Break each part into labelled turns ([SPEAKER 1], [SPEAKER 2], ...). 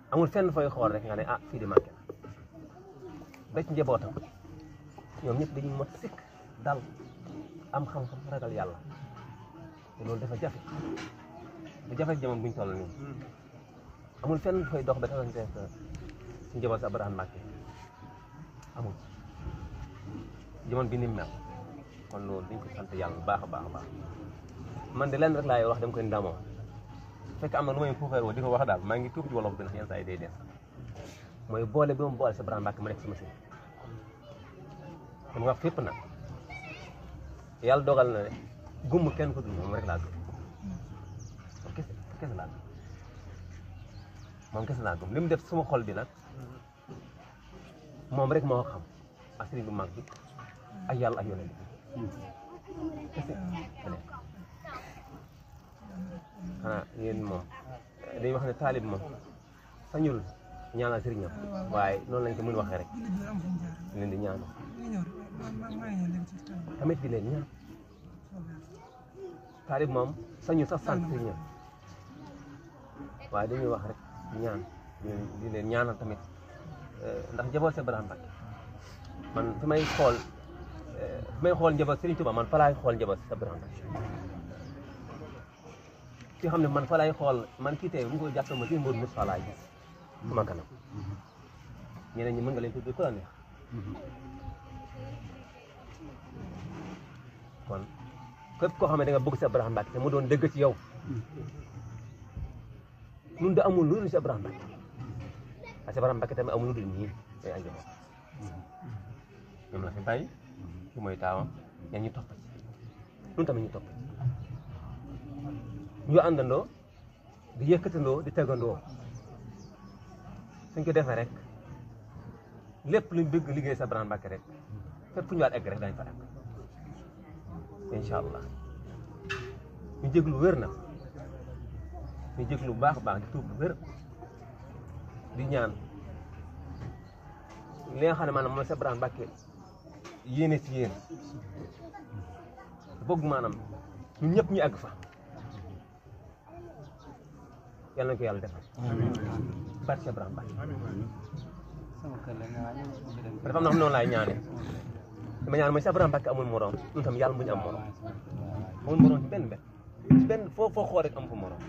[SPEAKER 1] amul fenn fooy xool rek nga ne ah fii di manqué na ba ci njabootam ñoom ñëpp dañuy mot sikk dal am xam-xam ragal yàlla te loolu dafa jafe bu jafe jamono buñ toll nii amul fenn fooy dox ba taxante si njaboot si Abraham Mbàkke amul jamono bi ni mu mel kon loolu dañ ko sant yàlla bu baax a baax a baax man de lenn rek laay wax dem ko ndamoo fekk am na lu may fuufeer woo di ko wax daal maa ngi tuub ci wolof bi ndax yenn saa yi day des mooy boole bi ma boole si Abraham Mbàkke ma nekk sama sëriñ dama wax fépp nag yàlla dogal na ne gumm kenn ko dul moom rek laa gëm moom kese kese laa gëm moom kese laa gëm li mu def suma xol bi nag moom rek moo xam ak sëriñ bu mag bi ak yàlla ak yonent bi kese kene xanaa yéen moom dañuy wax ne taalib moom sañul ñaanal sëriñam waaye noonu lañ ko mën waxee rek leen di ñaanal tamit di leen ñaan taalib moom sañul sax sant sëriñam waaye dañuy wax rek ñaan di leen ñaanal tamit ndax njaboot si Abraham Mbàkke man fi may xool fi may xool njaboot Sëriñ Tuuba man fa laay xool njaboot si Abraham Mbàkke ki xam ne man fa laay xool man kii tey bu ñu ko jàppee ma si mbir mi fa laay gis sama kanam ñeneen ñi mën nga leen tudd ku la neex kon képp koo xam ne da nga bëgg si Abraham Mbàkke te mu doon dëgg ci yow nun da amul lu dul si Abraham Mbàkke ak si Abraham Mbàkke tamit amul lu dul ñii ay ay njaboot ñoom la fi bàyyi ki mooy taawam ñen ñu topp ci nun tamit ñu topp ci ñu àndandoo di yëkkatandoo di tegandoo suñ ko defee rek lépp luñ bëgg liggéey sa Abraham Mbàkke rek fépp fu ñu waat egg rek dañ fa egg incha allah ñu jéglu wér na ñu jéglu bu baax a baax di tuub bu wér di ñaan li nga xam ne maanaam mooy sa Abraham Mbàkke yéene si yéen bëgg maanaam ñun ñëpp ñu àgg fa yàlla na ko yàlla defal barke Abraham Mbàkke dafa am na xam noonu laay ñaane dama ñaan mooy sa Abraham Mbàkke amul morom ñun tam yàlla bu ñu am morom amul morom ci benn benn ci benn foo foo xool rek am fa morom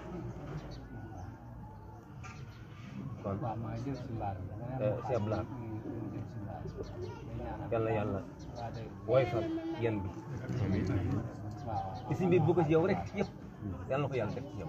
[SPEAKER 1] kon si Ablaye yàlla yàlla woyfal yan bi isi mbir bu ko ci yow rek yëpp yàlla na ko yàlla def ci yow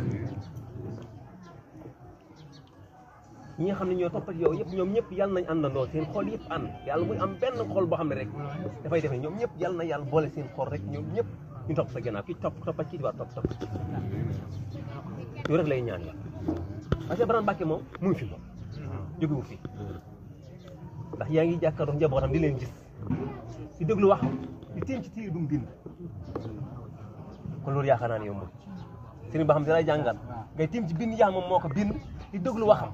[SPEAKER 1] ñi nga xam ne ñoo topp ak yow yëpp ñoom ñëpp yàlla nañ àndandoo seen xol yëpp ànd yàlla muy am benn xol boo xam ne rek dafay def ne ñoom ñëpp yàlla na yàlla boole seen xol rek ñoom ñëpp ñu topp sa gannaaw kii topp toppa kii di war topp topp yow rek lay ñaan yàlla parce que Abraham Mbàkke moom mu ngi fi moom jógewu fi ndax yaa ngi jàkkaarloo njabootam di leen gis di déglu wax di téem ci tiir bu mu bind kon loolu yaakaar naa ne yombul sëriñ ba xam dina jàngal ngay téem ci bind yaa moom moo ko bind di déglu waxam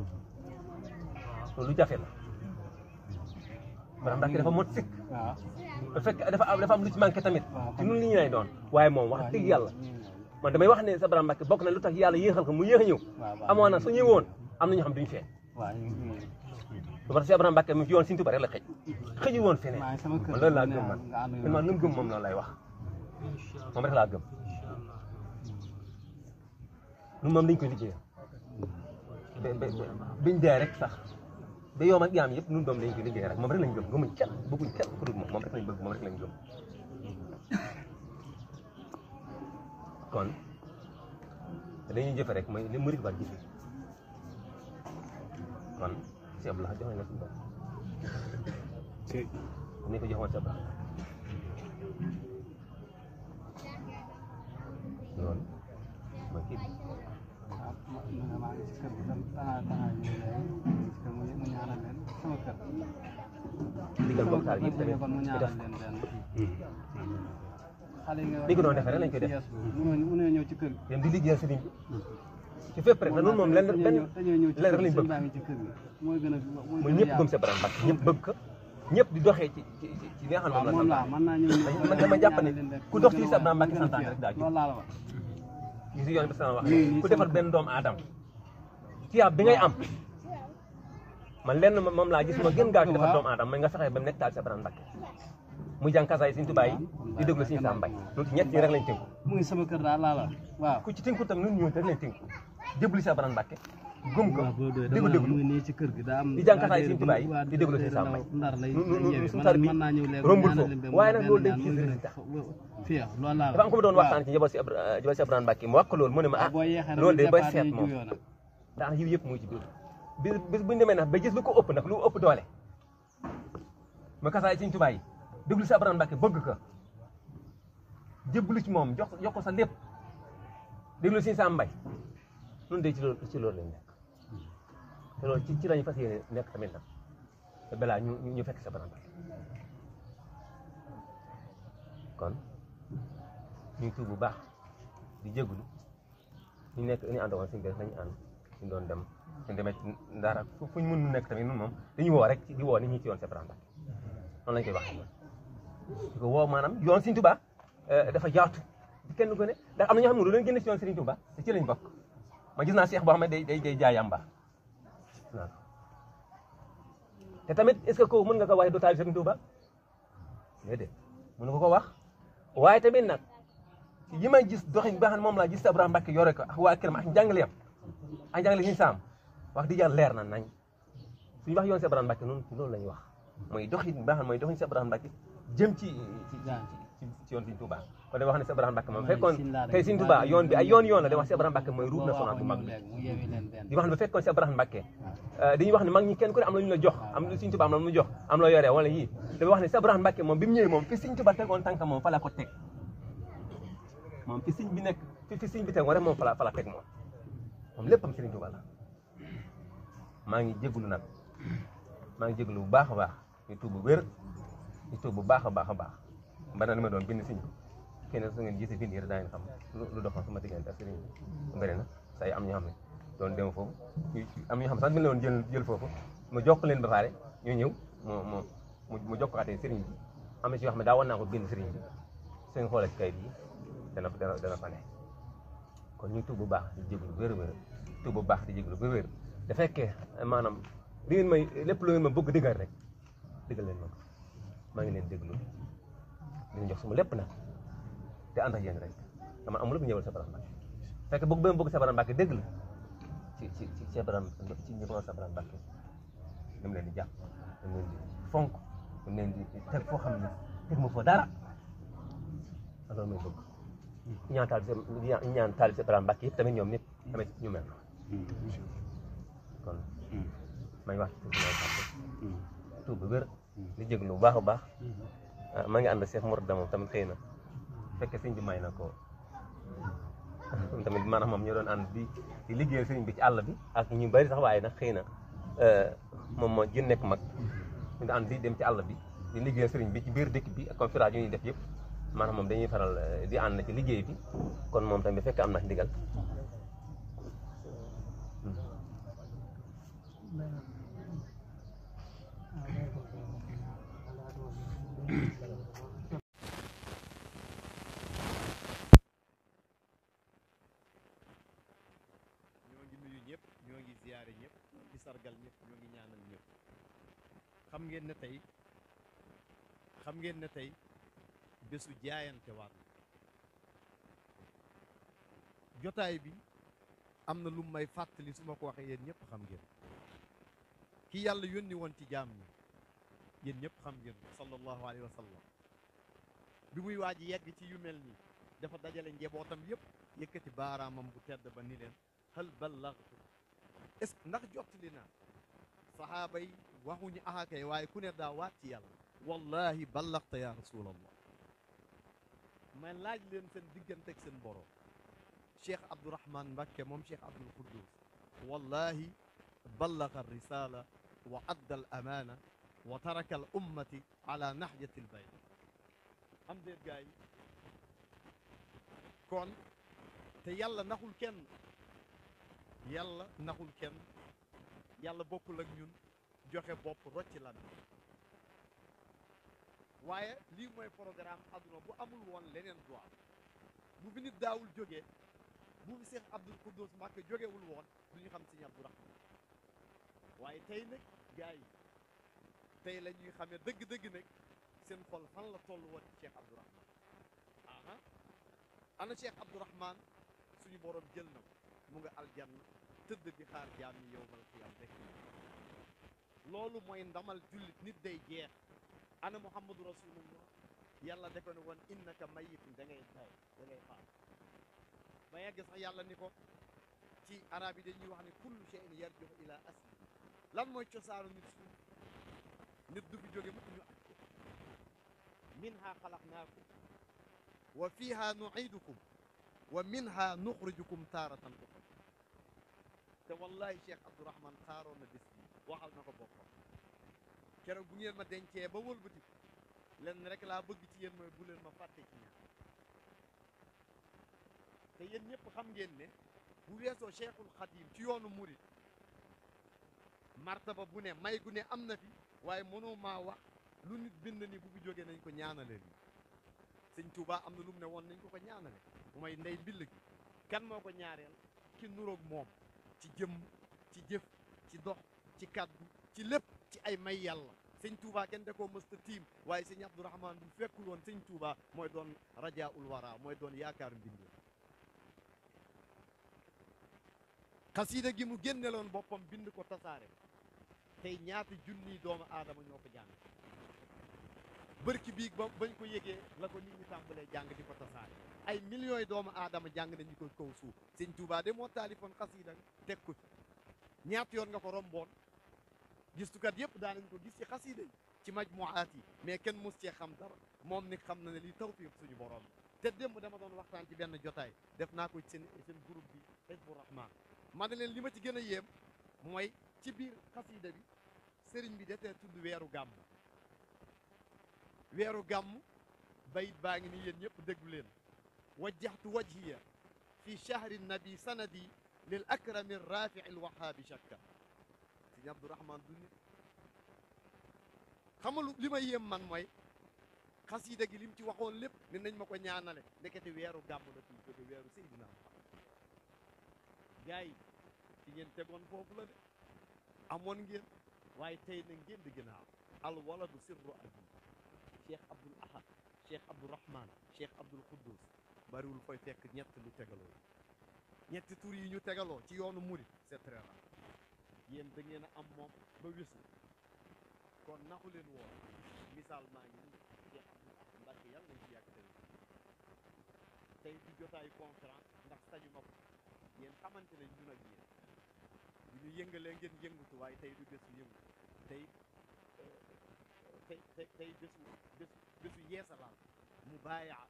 [SPEAKER 1] loolu jafe la Abraham Mbàkke dafa mot sikk bu fekk dafa am dafa am lu ci manqué tamit ci nun li ñu lay doon waaye moom wax dëgg yàlla man damay wax ne sa Abraham Mbàkke bokk na lu tax yàlla yéexal ko mu yéex a ñëw amoon na su ñëwoon am na ñoo xam duñu feeñ lu ma tax si Abraham Mbàkke mu ci yoon Sëriñ Tuubaa rek la xëj xëju woon feneen man loolu laa gëm man man man lu mu gëm moom loolu lay wax moom rek laa gëm lu moom dañ koy liggéey ba ba biñ dee rek sax ba yoom ak yaam yëpp ñun doom dañ koy liggéey rek moom rek lañ gëm gëmuñ kenn bëgguñ kenn ku dul moom moom rek lañ bëgg moom rek lañ gëm kon dañuy jëfe rek mooy li murid war jëfe kon si Abdoulaye jox nañ la suñu bopp ni ko joxoon si Abdoulaye loolu mooy kii bi digal bokkaal yëpp tamit ñu def li ko doon defee rek lañ koy def dem di liggéeyal sëriñ bi ci fépp rek na noonu moom lenn benn lenn rek lañ bëgg mooy ñëpp gëm sa Abraham Mbàkke ñëpp bëgg ko ñëpp di doxee ci ci ci li nga xam ne moom la sant man dama jàpp ne ku dox ci sa Abraham Mbàkke santaane rek daa jóg gis yoon bi sama wax ku defal benn doomu aadama ci tiyaab bi ngay am man lenn moom laa gis ma gën gaaw ci defar doomu aadama mooy nga fexe ba mu nekk taal si Abraham Mbacké muy jàng kasaay Sëñ Tuubaa yi di déglu Sëñ Sam Mbaye loolu ci ñett ñi rek lañ tënku
[SPEAKER 2] mu ngi sama kër daal laa la waaw
[SPEAKER 1] ku ci tënku tam ñun ñoo rek lañ tënku jébbalu si Abraham Mbacké gëm ko
[SPEAKER 2] waaw boo doyee
[SPEAKER 1] déglu
[SPEAKER 2] dama
[SPEAKER 1] déglu
[SPEAKER 2] mu ngi nii ci kër gi daa am
[SPEAKER 1] di jàng kasaay Sëñ Tuubaa yi
[SPEAKER 2] waa
[SPEAKER 1] di déglu Sëñ Sam Mbaye
[SPEAKER 2] ndar lay
[SPEAKER 1] nu- nu- nu-
[SPEAKER 2] yeewee
[SPEAKER 1] suñu
[SPEAKER 2] man
[SPEAKER 1] tar bi
[SPEAKER 2] mën naa ñëw léegi
[SPEAKER 1] rombul
[SPEAKER 2] ñaanal
[SPEAKER 1] foofu.
[SPEAKER 2] leen benn
[SPEAKER 1] waaye nag
[SPEAKER 2] benn
[SPEAKER 1] loolu dañ
[SPEAKER 2] ñaan
[SPEAKER 1] ciy
[SPEAKER 2] muy gën a
[SPEAKER 1] résultat.
[SPEAKER 2] fii loolu laa la
[SPEAKER 1] dafa am ko ma doon waxtaan ci njaboot si Abra- njaboot si Abraham Mbacké mu wax ko loolu mu ne ma ah
[SPEAKER 2] boo yeexee rek
[SPEAKER 1] loolu de
[SPEAKER 2] ñu
[SPEAKER 1] bay
[SPEAKER 2] départ
[SPEAKER 1] seet
[SPEAKER 2] ñu
[SPEAKER 1] moom
[SPEAKER 2] juyoo nag
[SPEAKER 1] daanaka yiw yëpp mu ngi ci biir bis bis bu ñu demee nag ba gis lu ko ëpp nag lu ëpp doole ma kasaay Sëñ Tuubaa yi déglu si Abraham Mbacké bëgg ko jébbalu ci moom jox jox ko sa lépp déglu Sëñ Sam Mbaye nun de ci loolu ci loolu lañ nekk te loolu ci ci lañu fas yéene nekk tamit nag te balaa ñu ñu ñu fekk si Abraham Mbacké kon ñu ngi tuub bu baax di jégalu ñu nekk ñu ànd woon suñu bés nañu ànd ñu doon dem suñu demee ci Ndar ak fu ñu mën nekk tamit ñun moom dañuy woo rek di woo ni ñu ci yoon Abraham Mbacké noonu lañ koy waxee di ko woo maanaam yoon Sëriñ Tuubaa dafa yaatu di kenn ko ne ndax am na ñoo xam ne lu leen génne ci yoon Sëriñ Tuubaa te ci lañ bokk ma gis naa Cheikh boo xam ne day day day jaay yàmba waaw te tamit est-ce que ko mën nga ko waxee doo taal Sëriñ Tuubaa déedéet mën nga ko wax waaye tamit nag yi may gis doxin bi nga xam ne moom laa gis Abraham Mbacké yore ko ak waa këram ak njàngaleem ak njàngale Sëriñ Sam wax di jàll leer na nañ suñu wax yoon si Abraham Mbacké noonu loolu la ñuy wax mooy doxin bi nga xam ne mooy doxin si Abraham Mbacké jëm ci ci ci ci yoon Sëriñ Tuubaa kon day wax ne si Abraham Mbacké moom fekkoon tey Sëriñ Tuubaa yoon bi ay yoon yoon la day wax si Abraham Mbacké mooy route nationale bu mag bi
[SPEAKER 2] mu yeewi leen benn
[SPEAKER 1] di wax ne bu fekkoon si Abraham Mbacké dañuy wax ne mag ñi kenn ku ne am na lu ñu la jox am na Sëriñ Tuubaa am na lu mu jox am la yoree wala yii dafa wax ne si Abraham Mbacké moom bi mu ñëwee moom fi Sëriñ Tuubaa tegoon tànk moom fa la ko teg moom fi sëñ bi nekk fi fi sëñ bi tegoon rek moom fa la fa la teg moom moom léppam Sëriñ Tuubaa la maa ngi jégalu nag maa ngi jégalu bu baax a baax ñu tuub bu wér ñu tuub bu baax a baax a baax mbana li ma doon bind siñ kenn su ngeen gisee bind yi rek daa ngeen xam lu lu doxoon sama diggante ak sëriñ bi bëri na say am ñoo xam ne doon dem foofu am ñoo xam sax bi la woon jël jël foofu mu jokk leen ba pare ñu ñëw mu mu mu jokkaatee sëriñ bi am na ci yoo xam ne daa war naa ko bind sëriñ bi seen xoolee ci kayit yi dana dana dana fa ne kon ñu tuub bu baax di jégalu wér wér tuub bu baax di jégalu wér wér da fekkee maanaam li ngeen may lépp lu ngeen ma bëgg dëggal rek dëggal leen ma ko maa ngi leen déglu di leen jox sama lépp nag te ànd ak yéen rek dama amul lu ñëwal sa Abraham Mbacké fekk bëgg ba ma bëgg sa Abraham Mbacké dégg la ci ci ci ci Abraham ci ñëpp sa Abraham Mbacké dam leen di jàpp dam leen di fonk dam leen di teg foo xam ne teg ma foo dara loolu mooy bëgg ñaan taal bi ñaan taal bi Abraham Mbacké yëpp tamit ñoom nit tamit ñu mel kon may wax ci suñu kàddu tuub bu wér di jéglu bu baax a baax maa ngi ànd Cheikh Mourtada moom tamit xëy na fekke sëñ bi may na ko tamit maanaam moom ñoo doon ànd di di liggéeyal sëriñ bi ci àll bi ak ñu bari sax waaye nag xëy na moom moo gën nekk mag ñu ànd di dem ci àll bi di liggéeyal sëriñ bi ci biir dëkk bi ak conférence yu ñuy def yëpp maanaam moom dañuy faral di ànd ci liggéey bi kon moom tamit fekk am na ndigal
[SPEAKER 3] ñoo ngi nuyu ñëpp ñoo ngi ziyaare ñëpp di sargal ñëpp ñoo ngi ñaanal ñëpp xam ngeen ne tey xam ngeen ne tey bésu jaayante waat la jotaay bi am na lu may fàttali su ma ko waxee yéen ñëpp xam ngeen ki yàlla yónni woon ci jaam ñi yéen ñëpp xam ngeen sallallahu alayhi wa sallam bi muy waaj yegg ci yu mel nii dafa dajale njabootam yëpp yëkkati baaraamam bu tedd ba ni leen hal ballagtu est ce que ndax jottali naa saxaaba yi waxuñu ahakay waaye ku ne daa waat ci yàlla wallahi ballagta ya rasulallah may laaj leen seen diggante ak seen borom cheikh abdourahman mbakke moom cheikh abdul quddus wallahi ballaga risala wa adda al amana wa taraka al ummati ala nahjati al bayt am déet gaa yi kon te yàlla naxul kenn yàlla naxul kenn yàlla bokkul ak ñun joxe bopp rocc lan waaye lii mooy programme aduna bu amul woon leneen du am bu fi nit daawul jógee bu fi Cheikh Abdoul Koudous Mbacke jógewul woon du ñu xam sëñ Abdourahman waaye tey nag gars yi tey la ñuy xamee dëgg-dëgg nag seen xol fan la toll woon ci Cheikh Abdourahman aha ana Cheikh Abdourahman suñu borom jël na ko mu nga aljanna tëdd di xaar jaam yi yowmal qiyam rek loolu mooy ndamal jullit nit day jeex ana muhammadu rasulullah yàlla da ko ne woon innaka mayitun da ngay day da ngay faat ba yegg sax yàlla ni ko ci arab yi dañuy wax ne kullu shay'in yarji'u ila asli lan mooy cosaanu nit suuf nit du fi jóge mukk ñu aj ko minha xalaqnaakum wa fiha nu'idukum wa minha nuxrijukum taaratan uxra te wallahi cheikh abdourahman xaaroon na bés bi waxal na ko boppam keroog bu ngeen ma dencee ba wëlbati leen rek laa bëgg ci yéen mooy bu leen ma fàtte ci ñaar te yéen ñëpp xam ngeen ne bu weesoo cheikhul xadim ci yoonu murit martaba bu ne may gu ne am na fi waaye mënoo maa wax lu nit bind ni bu fi jógee nañ ko ñaanale nii sëñ Touba am na lu mu ne woon nañ ko ko ñaanale bu may ndey mbill gi kan moo ko ñaareel ki nuroog moom ci jëmm ci jëf ci dox ci kàddu ci lépp ci ay may yàlla sëñ Touba kenn da koo mësta tiim waaye sëñ Abdourahman bu fekkul woon sëñ Touba mooy doon rajaul wara mooy doon yaakaar mbindee xasiida gi mu génneloon boppam bind ko tasaare tey ñaata junniy doomu aadama ñoo ko jàng bërki biig ba bañ ko yëgee la ko nit ñi tàmbalee jàng di ko tasaare ay millions yi doomu aadama jàng nañu ko kaw suuf sëñ Touba de moo taalifoon xasiida teg ko ci ñaata yoon nga ko romboon gistukat yëpp daanañ ko gis ci xasiida yi ci majmuaat yi mais kenn mos cee xam dara moom ni xam na ne lii tawfiq suñu borom te démb dama doon waxtaan ci benn jotaay def naa ko ci seen seen groupe bi Hizbu Rahman ma ne leen li ma ci gën a yéem mooy ci biir xasiida bi sëriñ bi detee tudd weeru gàmm weeru gàmm bayit baa ngi ni yéen ñëpp déglu leen wajjahtu wajhiya fi shahri nabi sanadi lil akrami rafi'i alwahaabi shakka sëñ Abdourahman du nit xamalu li ma yéem man mooy xasiida gi lim ci waxoon lépp ne nañ ma ko ñaanale ndekete weeru gàmm la fii jóge weeru Seydina gars yi ci ngeen tegoon foofu la de amoon ngeen waaye tey na ngeen di gën a am al waladu sirru abi cheikh abdul ahad cheikh abdourahman cheikh abdul quddus bariwul koy fekk ñett lu tegaloo ñetti tur yi ñu tegaloo ci yoonu murit c'est très rare yéen da ngeen a am moom ba wisu kon naxu leen woon misaal maa ngi nii cheikh abdul ahad mbàkke yàlla nañ ci yàgg tey tey di jotaayu conférence ndax sañu ma ko yéen xamante ne ñun ak yéen bu ñu yëngalee ngeen yëngatu waaye tey du bésu yëngu tey tey tey tey bésu bésu bésu yeesalaal mu bàyyaa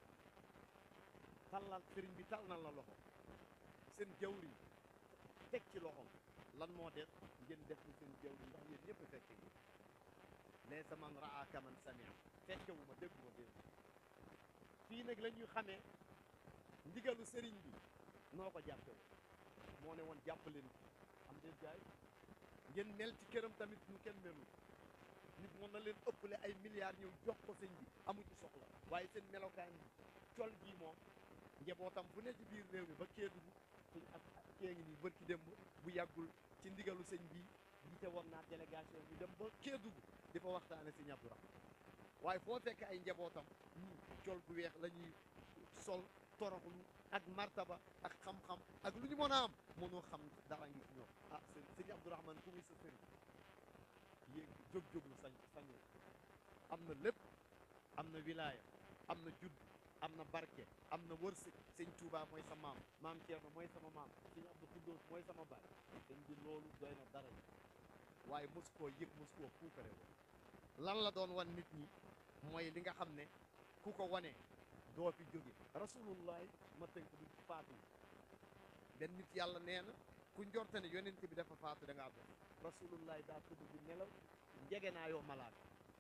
[SPEAKER 3] tallal sëriñ bi tal na la loxo seen jawri teg ci loxom lan moo des ngeen def ni seen jawri ndax yéen ñëpp fekke gi laysa man raa kaman samia fekkewu ma déggu ma dégg fii nag la ñuy xamee ndigalu sëriñ bi noo ko jàppe moo ne woon jàpp leen am deen gaay ngeen mel ci këram tamit ñu kenn melul nit mën na leen ëppale ay milliards ñëw jox ko sëñ bi amu ci soxla waaye seen melokaan bi col gii moom njabootam bu ne ci biir réew mi ba Kédougou suñ ak kee ngi nii bërki démb bu yàggul ci ndigalu sëñ bi jiite woon naa délégation ñu dem ba Kédougou di fa waxtaane sëñ Abdourahman waaye foo fekk ay njabootam ñii col gu weex la ñuy sol toroxlu ak martaba ak xam-xam ak lu ñu mën a am mënoo xam dara ngi ci ñoom ah sëñ sëñ Abdourahman ku muy sa sëriñ yéeg jóg-jóglu sañ sañoo am na lépp am na wilaaya am na judd am na barke am na wërsëg sëñ Touba mooy sa maam maam Thierno mooy sama maam sëñ Abdou Koudous mooy sama baay sëñ bi loolu doy na dara yi waaye mosu koo yëg mosu koo puukare woon lan la doon wan nit ñi mooy li nga xam ne ku ko wane doo fi jóge rasulullah ma tënk du faatu benn nit yàlla nee na ku njorte ne yonent bi dafa faatu da ngaa doon rasulullah daa tudd di nelaw njege naa yoo malaaka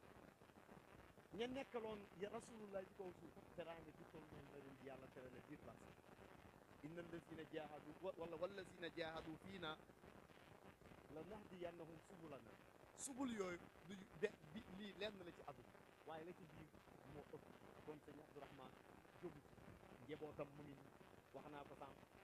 [SPEAKER 3] ña nekkaloon ya rasulullah ci kaw suuf teraanga ci toll noonu la leen di yàlla terale biir place inna allazina jahadu wala wallazina jahadu fiina la nahdiyannahum subulana subul yooyu du de bi lii lenn la ci àdduna waaye la ci biir moo ëpp kon sëñ Abdourahman jógu ci njabootam mu ngi nii wax naa ko sànq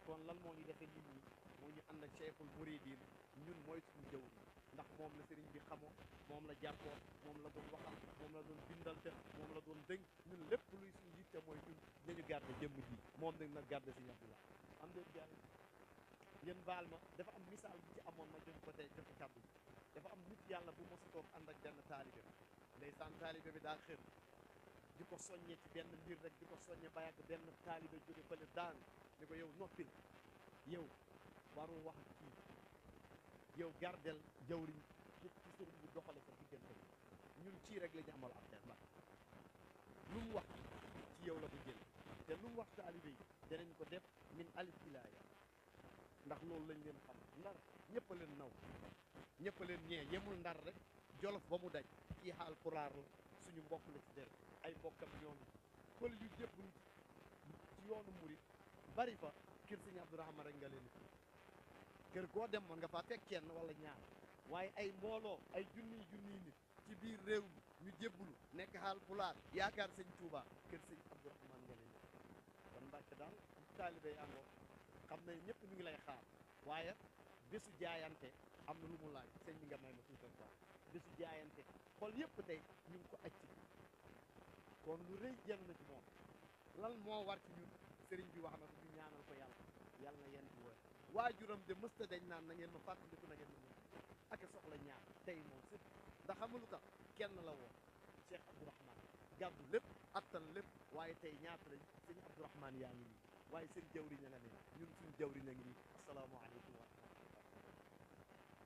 [SPEAKER 3] kon lan moo ñu defee nit ñi moo ñu ànd ak cheikhul muridin ñun mooy suñu jëw ndax moom la sëriñ bi xamoo moom la jàppoo moom la doon waxal moom la doon bindal te moom la doon dënk ñun lépp luy suñu yitte mooy ñun nañu garde jëmm ji moom nag nag garde si Abdullah am deen jàll ngeen baal ma dafa am misaal bu ci amoon ma jox ko tey joxe kàddu bi dafa am nit yàlla bu mos a toog ànd ak benn taalibe ndeysaan taalibe bi daa xër di ko soññe ci benn mbir rek di ko soññe ba yàgg benn taalibe jóge fële daan ni ko yow noppil yow warul wax ak kii yow gardel jawriñ yëpp ci sëriñ bi doxale sa diggante ñun ci rek la ñu amal affaire la lu mu wax ci yow la ko jël te lu mu wax taalibe yi danañ ko def min alif ilaa yaa ndax loolu lañ leen xam ndar ñëpp a leen naw ñëpp a leen ñee yemul ndar rek jolof ba mu daj kii xaal pulaar la suñu mbokk la ci der ay mbokkam ñoom pël yu jëbbul ci yoonu murit bari fa kër sëñ Abdourahman rek nga leen fi kër koo dem mën nga faa fekk kenn wala ñaar waaye ay mbooloo ay junniy junniy nit ci biir réew mi ñu jébbulu nekk xaal pulaar yaakaar sëñ Touba kër sëñ Abdourahman nga leen kon Mbàkke daal taalibe yi àndoo xam nañ ñëpp ñu ngi lay xaar waaye bésu jaayante am na lu mu laaj sëñ bi nga may ma tuutal quoi bésu jaayante xol yëpp tey ñu ngi ko aj ci kon lu rëy jël na ci moom lan moo war ci ñun sëriñ bi wax na ko ñu ñaanal ko yàlla yàlla na yéen di wër waajuram de mësta dañ naan na ngeen ma fàttaliku na ngeen ma mën ak soxla ñaar tey moom sëpp ndax xam nga lu tax kenn la woon Cheikh Abdourahman gàddu lépp attan lépp waaye tey ñaata lañ sëñ Abdourahman yaa ngi nii waaye seen jawriñ a nga ne ñun suñu jawriñ a ngi nii asalaamaaleykum wa rahmatullah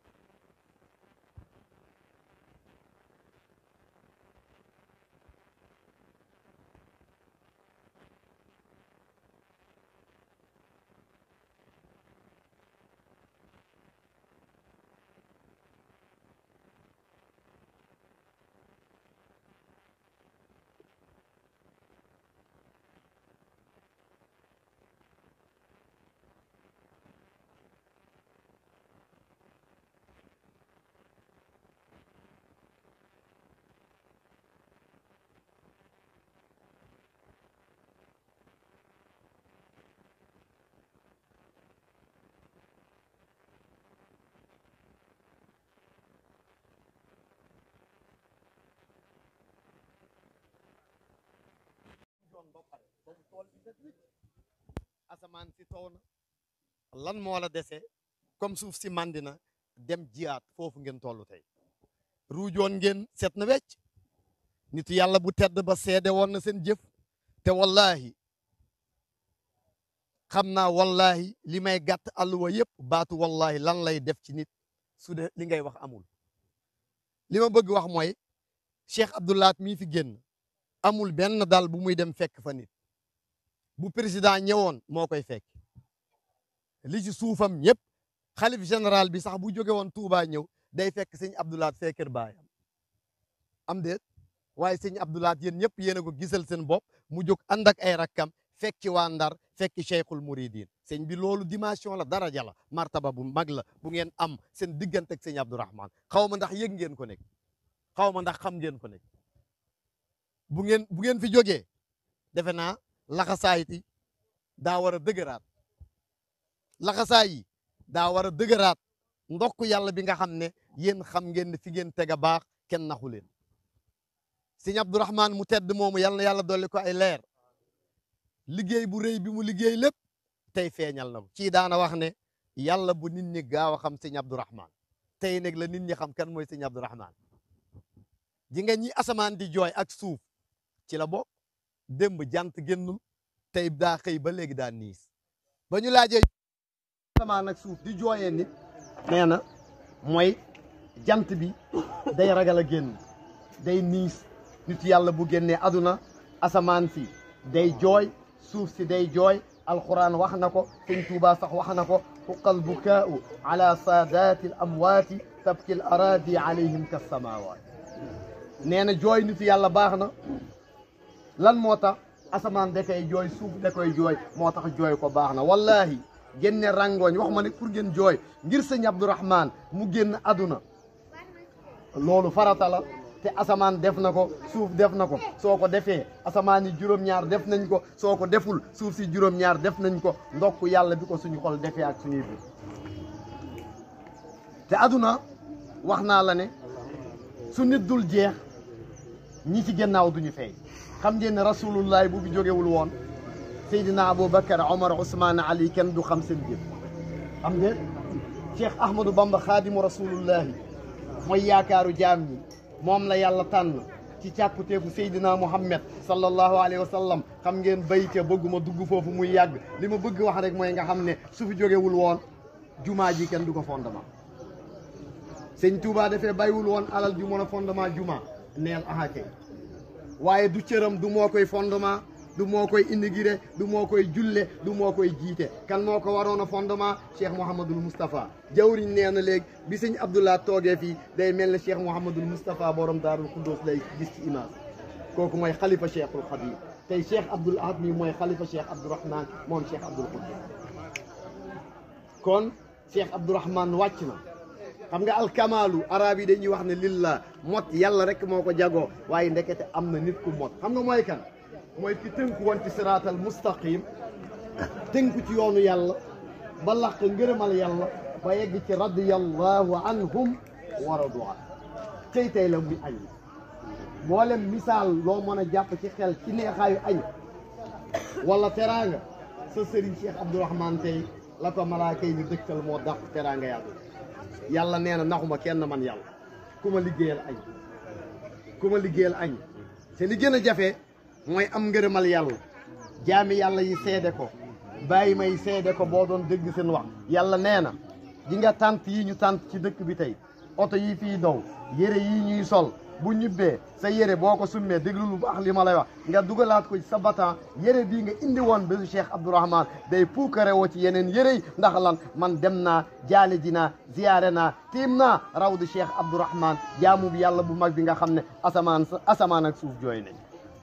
[SPEAKER 3] doon ba pare ba mu tool bi set wicc asamaan si taw na lan moo la dese comme suuf si màndi na dem jiyaat foofu ngeen tollu tey ruujoon ngeen set na wecc nit yàlla bu tedd ba seede woon na seen jëf te wallahi xam naa wallahi li may gàtt àlluwa yëpp baatu wallahi lan lay def ci nit su de li ngay wax amul li ma bëgg wax mooy Cheikh Abdoulaat mii fi génn amul benn dal bu muy dem fekk fa nit bu président ñëwoon moo koy fekk li ci suufam ñëpp xalif général bi sax bu jóge woon Touba ñëw day fekk sëñ Abdoulaat fee kër baayam am déet waaye sëñ Abdoulaat yéen ñëpp yéen a ko gisal seen bopp mu jóg ànd ak ay rakkam fekki waa Ndar fekki Cheikhul Mouridine sëñ bi loolu dimension la daraja la martaba bu mag la bu ngeen am seen diggante ak sëñ Abdourahman xaw ma ndax yëg ngeen ko nekk xaw ma ndax xam ngeen ko nekk bu ngeen bu ngeen fi jógee defe naa laxasaayiti daa war a dëgëraat laxasaay yi daa war a dëgëraat ndokk yàlla bi nga xam ne yéen xam ngeen ne fi ngeen teg a baax kenn naxu leen sëñ Abdourahman mu tedd moomu yàlla na yàlla dolli ko ay leer liggéey bu rëy bi mu liggéey lépp tey feeñal na ko kii daana wax ne yàlla bu nit ñi gaaw a xam sëñ Abdourahman tey nag la nit ñi xam kan mooy sëñ Abdourahman ji nga ñi asamaan di jooy ak suuf ci la bokk démb jant génnul tey daa xëy ba léegi daa niis ba ñu laajee asamaan ak suuf di jooyee nit nee na mooy jant bi day ragal a génn day niis nit yàlla bu génnee aduna asamaan si day jooy suuf si day jooy alquran wax na ko sëñ Tuubaa sax wax na ko xuqal bukaau ala saadaati al amwaati tabki al araadi alayhim ka samawaat nee na jooy nit yàlla baax na lan moo tax asamaan da koy jooy suuf da koy jooy moo tax jooy ko baax na wallahi génne rangooñ wax ma ne pour ngeen jooy ngir sëñ Abdourahman mu génn aduna loolu farata la te
[SPEAKER 4] te asamaan def na ko suuf def na ko soo ko defee asamaan yi juróom-ñaar def nañ ko soo ko deful suuf si juróom-ñaar def nañ ko ndokk yàlla bi ko suñu xol defee ak suñuy bi te aduna wax naa la ne su nit dul jeex ñi ci gannaaw duñu feeñ xam ngeen ne rasulullahi bu fi jógewul woon Seydina Aboubacar Omar Ousmane Ali kenn du xam seen jëf xam ngeen Cheikh Ahmadou Bamba xaadimu rasulullahi mooy yaakaaru jaam ñi moom la yàlla tànn ci càkkuteefu Seydina Muhammad sallallahu alayhi wa sallam xam ngeen bayte bëgguma dugg foofu muy yàgg li ma bëgg wax rek mooy nga xam ne su fi jógewul woon jumaa ji kenn du ko fondement sëñ Touba dafee bàyyiwul woon alal ju mën a fondement juma neel aha kay waaye du cëram du moo koy fondement du moo koy inauguré du moo koy julle du moo koy jiite kan moo ko waroon a fondement Cheikh Mouhamadul Moustapha jawriñ nee na léegi bi sëñ Abdoulaye toogee fii day mel ne Cheikh Mouhamadul Moustapha borom Daarul Xuddoos lay gis ci image kooku mooy xalifa Cheikhul Xadim tey Cheikh Abdoul Ahad mi mooy xalifa Cheikh Abdourahman moom Cheikh Abdoul Xuddoos kon Cheikh Abdourahman wàcc na xam nga alkamaalu arab yi dañuy wax ne lillah mot yàlla rek moo ko jagoo waaye ndekete am na nit ku mot xam nga mooy kan mooy ki tënku woon ci siraatal mustaqim tënku ci yoonu yàlla ba laq ngërëmal yàlla ba yegg ci radiyallahu anhum wa radu an tey tey la muy añ mboolem misaal loo mën a jàpp ci xel ci neexaayu añ wala teraanga sa sëriñ Cheikh Abdourahman tey la ko malaaka yi ñu dëkkal moo dàq teraanga yàlla yàlla nee na naxuma kenn man yàlla ku ma liggéeyal añ ku ma liggéeyal añ te li gën a jafe mooy am ngërëmal yàlla jaami yàlla yi seede ko bàyyi may seede ko boo doon dégg seen wax yàlla nee na ji nga tànt yi ñu tànt ci dëkk bi tey oto yi fii dow yére yi ñuy sol bu ñibbee sa yére boo ko summee déglu lu baax li ma lay wax nga dugalaat ko ci sa batan yére bii nga indi woon bésu Cheikh Abdourahman day puukare woo ci yeneen yére yi ndax lan man dem naa jaale ji naa ziyaare naa tiim naa rawdu Cheikh Abdourahman jaamu bi yàlla bu mag bi nga xam ne asamaan sa asamaan ak suuf jooy nañ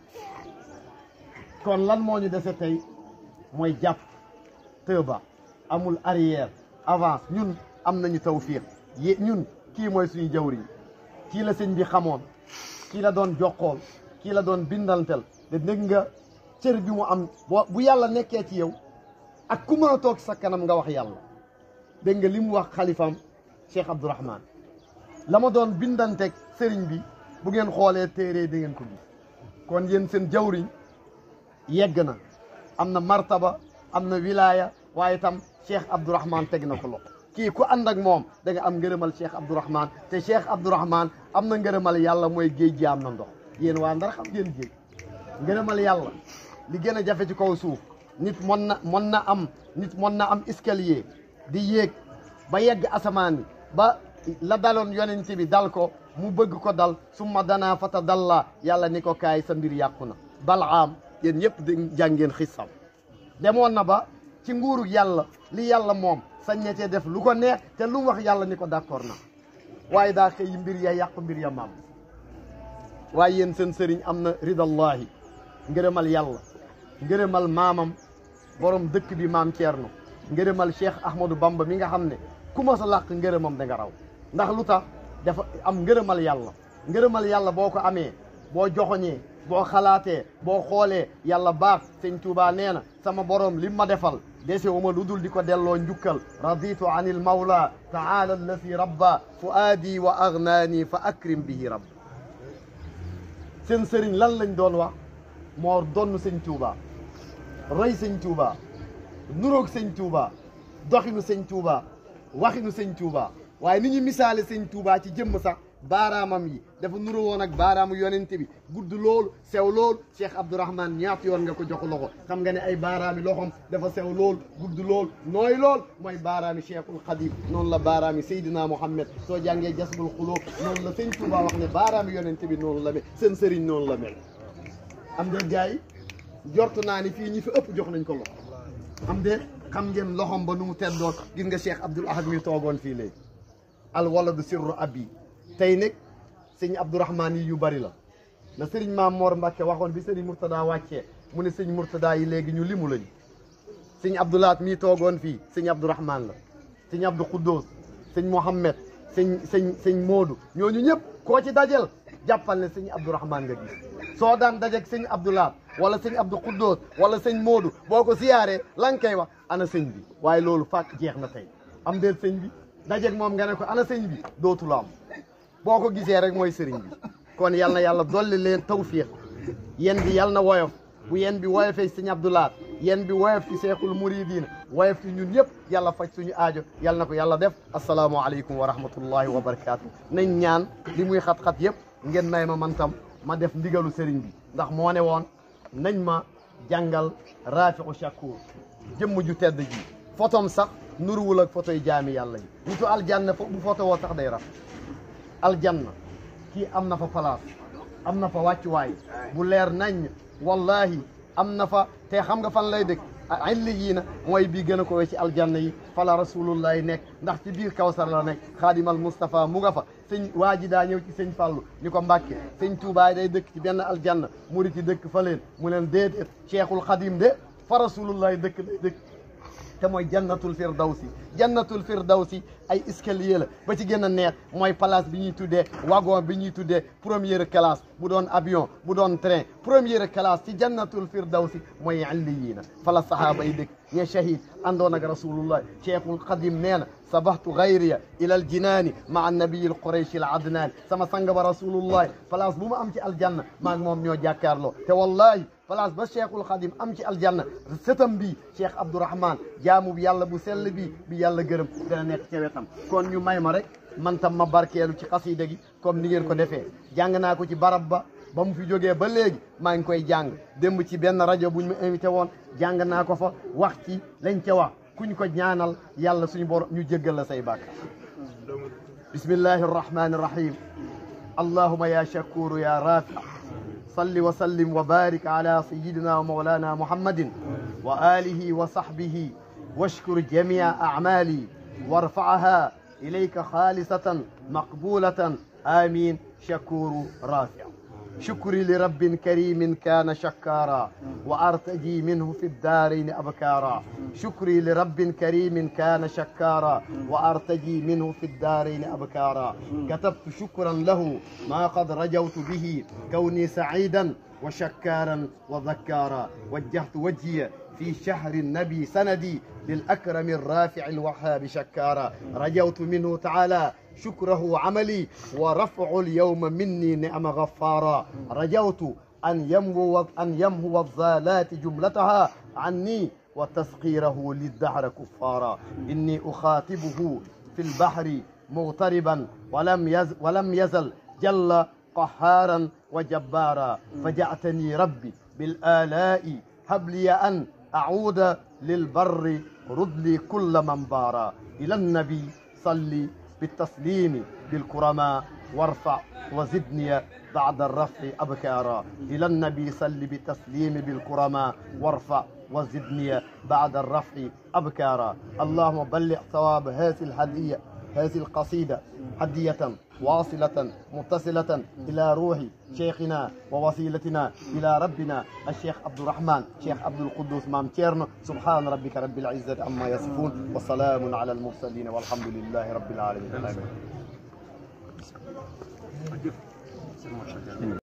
[SPEAKER 4] kon lan moo ñu dese tey mooy jàpp tëba amul arrière avance ñun am nañu tawfiq yi ñun kii mooy suñu jawriñ kii la sëñ bi xamoon kii la doon jokkool kii la doon bindantel te dégg nga cër bi mu am boo bu yàlla nekkee ci yow ak ku mën a toog sa kanam nga wax yàlla dégg nga li mu wax xalifaam Cheikh Abdourahman la ma doon bindanteeg sëriñ bi bu ngeen xoolee téere da ngeen ko gis kon yéen seen jawriñ yegg na am na martaba am na wilaya waaye tam Cheikh Abdourahman teg na ko loxo kii ku ànd ak moom da nga am ngërëmal Cheikh Abdourahman te Cheikh Abdourahman am na ngërëmal yàlla mooy géej gi am na ndox yéen waa Ndar xam ngeen géej ngërëmal yàlla li gën a jafe ci kaw suuf nit mën na mën na am nit mën na am escalier di yéeg ba yegg asamaan bi ba la daloon yonent bi dal ko mu bëgg ko dal summa danaa fata dalla yàlla ni ko kaay sa mbir yàqu na balaam yéen ñëpp di jàngeen xissam demoon na ba ci nguuru yàlla li yàlla moom sañ na cee def lu ko neex te lu mu wax yàlla ni ko d'accord na waaye daa xëy mbir ya yàqu mbir ya maam waaye yéen seen sëriñ am na ridallahi ngërëmal yàlla ngërëmal maamam borom dëkk bi maam Thierno ngërëmal Cheikh Ahmadou Bamba mi nga xam ne ku ma sa làq ngërëmam da nga raw ndax lu tax dafa am ngërëmal yàlla ngërëmal yàlla boo ko amee boo joxoñee boo xalaatee boo xoolee yàlla baax sëñ Tuubaa nee na sama borom lim ma defal dese uma lu dul di ko delloo njukkal raditu an il mawla taala allati rabba fuaadi wa agnaani fa akrim bihi rabb seen sëriñ lan lañ doon wax moo donn sëñ Tuubaa rëy sëñ Tuubaa nuroog sëñ Tuubaa doxinu sëñ Tuubaa waxinu sëñ Tuubaa waaye ni ñu misaale sëñ Tuubaa ci jëmm sax baaraamam yi dafa nuru woon ak baaraamu yonente bi gudd loolu sew loolu Cheikh Abdourahman ñaata yoon nga ko jox loxo xam nga ne ay baaraami loxom dafa sew lool gudd lool nooy lool mooy baaraami Cheikhul Khadim noonu la baaraami Seydina Mouhamed soo jàngee jasbul xulóob noonu la sëñ Touba wax ne baaraami yonente bi noonu la mel seen sëriñ noonu la mel am de gars yi jort naa ni fii ñi fi ëpp jox nañ ko loxo am de xam ngeen loxom ba nu mu teddoon gis nga Cheikh Abdoul Ahad mi toogoon fii léegi al waladu sirru abi tey nag sëñ Abdourahman yi yu bari la na sëriñ Maam Mor Mbacke waxoon bi sëriñ Mourtada wàccee mu ne sëñ Mourtada yi léegi ñu limu lañu sëñ Abdoulaat mii toogoon fii sëñ Abdourahman la sëñ Abdou Khoudous sëñ Mohamed sëñ sëñ sëñ Modou ñooñu ñëpp koo ci dajel jàppal ne sëñ Abdourahman nga gis soo daan dajeeg sëñ Abdoulaat wala sëñ Abdou Khoudous wala sëñ Modou boo ko siyaaree la nga koy wax ana sëñ bi waaye loolu fàkk jeex na tey am déet sëñ bi dajeeg moom nga ne ko ana sëñ bi dootu la am boo ko gisee rek mooy sëriñ bi kon yal na yàlla dolli leen tawfiq yéen bi yal na woyof bu yéen bi woyofee sëñ Abdoulaat yéen bi woyof ci seexul muridina woyof ci ñun yëpp yàlla faj suñu aajo yal na ko yàlla def asalaamualeykum wa rahmatullahi wa barakaatu nañ ñaan li muy xat-xat yëpp ngeen may ma man tam ma def ndigalu sëriñ bi ndax moo ne woon nañ ma jàngal rafiu shakur jëmm ju tedd ji fotom sax nuruwul ak photo yi jaami yàlla yi nitu aljanna fo bu photo woo sax day raf aljanna kii am na fa place am na fa wàccuwaay bu leer nañ wallahi am na fa te xam nga fan lay dëkk illi yii na mooy bii gën a ko we ci aljanna yi fala rasulullahi nekk ndax ci biir kawsar la nekk xaadimal Moustapha mu nga fa sëñ waa ji daa ñëw ci sëñ Fàllu ni ko Mbàkke sëñ Tuubaa day dëkk ci benn aljanna murit yi dëkk fa leen mu leen déedéet cheikhul xadim de fa rasulullahi dëkk day dëkk te mooy jannatul firdawsi jannatul firdawsi ay escalier la ba ci gën a neex mooy place bi ñuy tuddee wagon bi ñuy tuddee première classe bu doon avion bu doon train première classe ci jannatul firdawsi mooy illiyiina fala sahaaba yi dëkk ñe shahid àndoon ak rasulullah cheikhul qadim nee na sabahtu gayriya ila al jinaani maa nabiyi al qurayshi al adnaani sama sang ba rasulullah place bu mu am ci aljanna maag moom ñoo jàkkaarloo te wallahi place ba cheikhul xadim am ci aljanna sëtam bi cheikh abdourahman jaamu bi yàlla bu sell bi bi yàlla gërëm dana nekk ca wetam kon ñu may ma rek man tam ma barkeelu ci xasida gi comme ni ngeen ko defee jàng naa ko ci barab ba ba mu fi jógee ba léegi maa ngi koy jàng démb ci benn rajo bu ñu ma invité woon jàng naa ko fa wax ci lañ ca wax kuñ ko ñaanal yàlla suñu borom ñu jéggal la say bàkkaar bismillahi arrahmani arrahim allahuma ya shakuru ya rafi صل وسلم وبارك على سيدنا ومولانا محمد وآله وصحبه واشكر جميع أعمالي وارفعها إليك خالصة مقبولة آمين شكور رافع شكري لرب كريم كان شكارا وأرتجي منه في الدارين أبكارا شكري لرب كريم كان شكارا وأرتجي منه في الدارين أبكارا كتبت شكرا له ما قد رجوت به كوني سعيدا وشكارا وذكارا وجهت وجهي في شهر النبي سندي للأكرم الرافع الوهاب شكارا رجوت منه تعالى شكره عملي ورفع اليوم مني نعم غفارا رجوت أن يمهو أن يمهو الضالات جملتها عني وتسخيره للدهر كفارا إني أخاطبه في البحر مغتربا ولم يزل, ولم يزل جل قهارا وجبارا فجعتني ربي بالآلاء هب لي أن أعود للبر رد لي كل من بارا إلى النبي صلي بالتسليم بالكرماء وارفع وزدني بعد الرفع أبكارا إلى النبي صل بالتسليم بالكرماء وارفع وزدني بعد الرفع أبكارا اللهم بلغ ثواب هذه الهدية هذه القصيدة هدية واصلة متصلة إلى روح شيخنا ووسيلتنا إلى ربنا الشيخ عبد الرحمن شيخ عبد القدوس مام تيرنو سبحان ربك رب العزة عما يصفون وسلام على المرسلين والحمد لله رب العالمين آمين